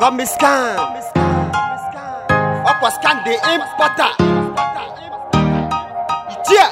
call me scan. Ọkwa scan the importer. Yeah.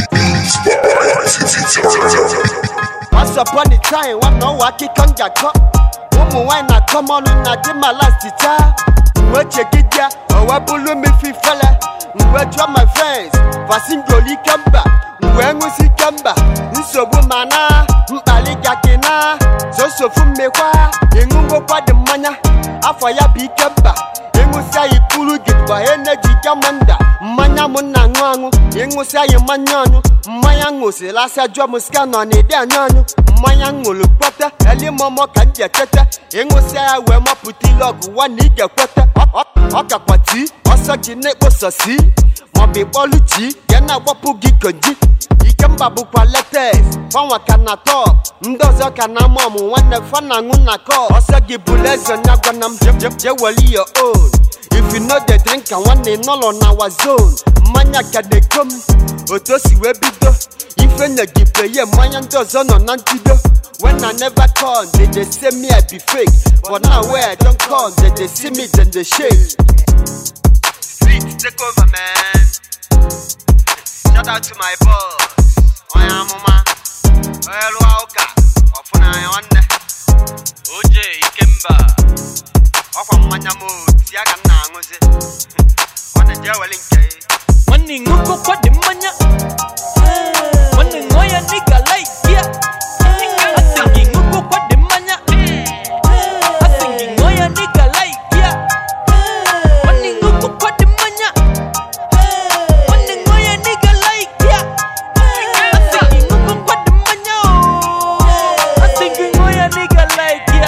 Once upon a time, one no waki kanja ko. Ụmụ nwanyị na-akọ ọnụ na di ma last taa. Mgbe chegidia, owe bulu mi fi fele. Mgbe jụọ my friends, vasingoli kemba. Mgbe ṅụsi kemba, nsogbu mana mkpali gakina. Sosofu mmekwa, ịṅụngokwa dị mmanya. Afọ ya bụ ikemba. ịṅụsịa ya ikpuru gị gba eneji gamanda mmanya m na-aṅụ aṅụ ịṅụsịa ya mmanya ọnyụ mmanya ṅụsịlasịa jụọ m sika nọ n'ịdị anyụ anyụ mmanya ṅụrụ kpọta elimọmọ ka m ji echete ịṅụsịa ya wee mọpụta ile ọgụ nwa na ị ga-ekweta Ọ- ọ- ọ kakwa tii ọsọ ji na-ekpososi maọbụ ịkpọlụ chi ya na-agbapụ gị konji ikemba bụkwa letes fanwa ka na top ndị ọzọ ka na ama ọmụ nwanne fa na aṅụ na kọp ọsọ gị bụrụ eze nya gwana m je- je- je weli your own if you no dey drink ka nwanne nọlọ na our zone mmanya ka na-ekom otu o si wee bido ife nyegipeye mmanya ndị ọzọ nọ na ntido when i never come they dey say me i be fake but now wey i don come they dey see me dem dey shake. street take over man. Shout out to my boss. Onye amụma. Onye lụọ ụka. Ọfụna ya nwanne. oje ikemba Ọkwa mmanya m oti ya ka m na-aṅụzi. Nwanne jee weli nke gị. nwanne ṅụkọkwa dị mmanya nwanne ṅụọ ya nịga laikia asị gị ṅụkọkwa dị mmanya asị gị ṅụọ ya nịga laikia nwanne ṅụkọkwa dị mmanya nwanne ṅụọ ya nịga laikia asị gị ṅụkọkwa dị mmanya o asị gị ṅụọ ya nịga laikia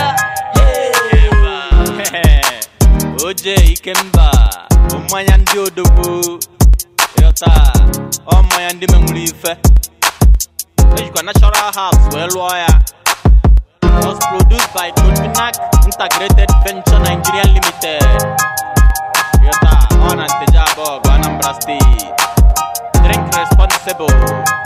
oje ikemba bụ mmanya ndị odogwu ịghọta ọ mmanya ndị menwuru ife ejikwa natural herbs wee lụọ ya was produced by Totinac Integrated Venture Nigeria Limited ịghọta ọ na Nteje Abọgụ Anambra State drink responsible